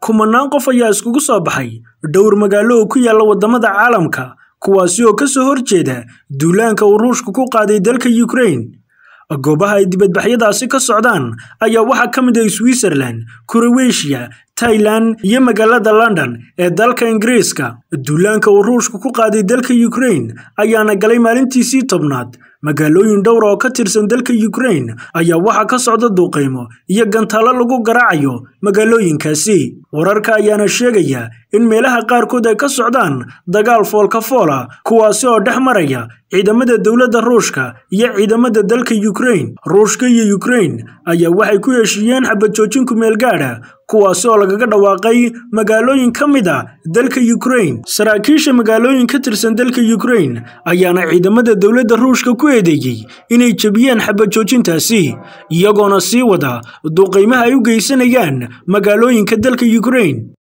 kumanaan qof ayaa iskugu soo baxay dhowr magaalo oo ku yaalla waddamada caalamka kuwaasi oo ka soo horjeeda duulaanka uu ruushku ku qaaday dalka ukrain goobaha ay dibadbaxyadaasi ka socdaan ayaa waxaa ka mid ah switzerland kuroweshiya tailan iyo magaalada london ee dalka ingiriiska duulaanka uu ruushku ku qaaday dalka ukrain ayaana galay maalintiisii tobnaad magaalooyin dhowr oo ka tirsan dalka ukrain ayaa waxaa ka socda duuqaymo iyo gantaalo lagu garaacayo magaalooyinkaasi wararka ayaana sheegaya in meelaha qaarkood ay ka socdaan dagaal foolka foola kuwaasi oo dhex maraya ciidamada dowladda ruushka iyo ciidamada dalka ukrain ruushka iyo ukrain ayaa waxay ku heshiiyeen xabajoojin kumeel gaadha kuwaasi oo lagaga dhawaaqay magaalooyin ka mid a dalka ukrain saraakiisha magaalooyin ka tirsan dalka ukrain ayaana ciidamada dowladda ruushka ku eedeeyey inay jebiyeen xabajoojintaasi iyagoona sii wada duqaymaha ay u geysanayaan magaalooyinka dalka ukrain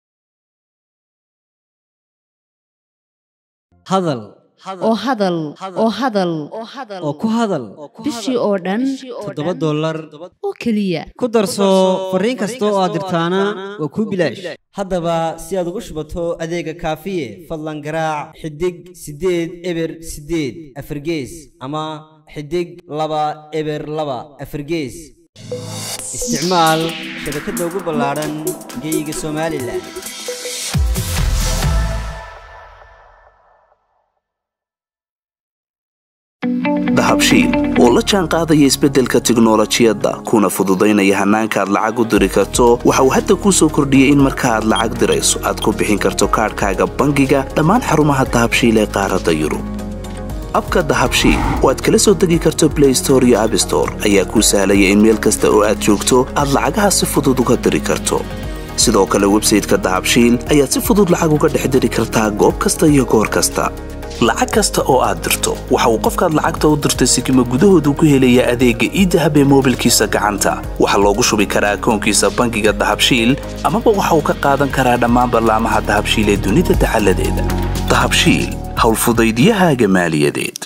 hadal oo hadal oo hadal oo ku hadal bishii oo dhan toddoba dollar oo keliya ku darso fariin kasta oo aad dirtaana waa kuu bilaash haddaba si aad ugu shubato adeega kaafiye fadlan garaac xidig siddeed eber siddeed afargees ama xidig laba eber laba afargees isticmaal shabakadda ugu ballaadhan geeyiga somalilan dahabshiil oo la jaan qaadaya isbeddelka tiknolojiyadda kuna fududaynaya hannaanka aad lacag u diri karto waxa uu hadda kuu soo kordhiyey in marka aad lacag dirayso aad ku bixin karto kaadhkaaga bangiga dhammaan xarumaha dahabshiil ee qaaradda yurub abka dahabshiil oo aad kala soo degi karto blay store iyo abstore ayaa kuu sahlaya in meel kasta oo aad joogto aad lacagaha si fudud uga diri karto sidoo kale websayteka dahabshiil ayaad si fudud lacag uga dhex diri kartaa goob kasta iyo goor kasta lacag kasta oo aad dirto waxa uu qofkaad lacagta u dirtay sikima gudahoodu ku helayaa adeegga iidahab ee moobilkiisa gacanta waxaa loogu shubi karaa akoonkiisa bangiga dahabshiil amaba waxa uu ka qaadan karaa dhammaan ballaamaha dahabshiil ee dunida dacaladeeda dahabshiil howlfudaydyahaaga maaliyadeed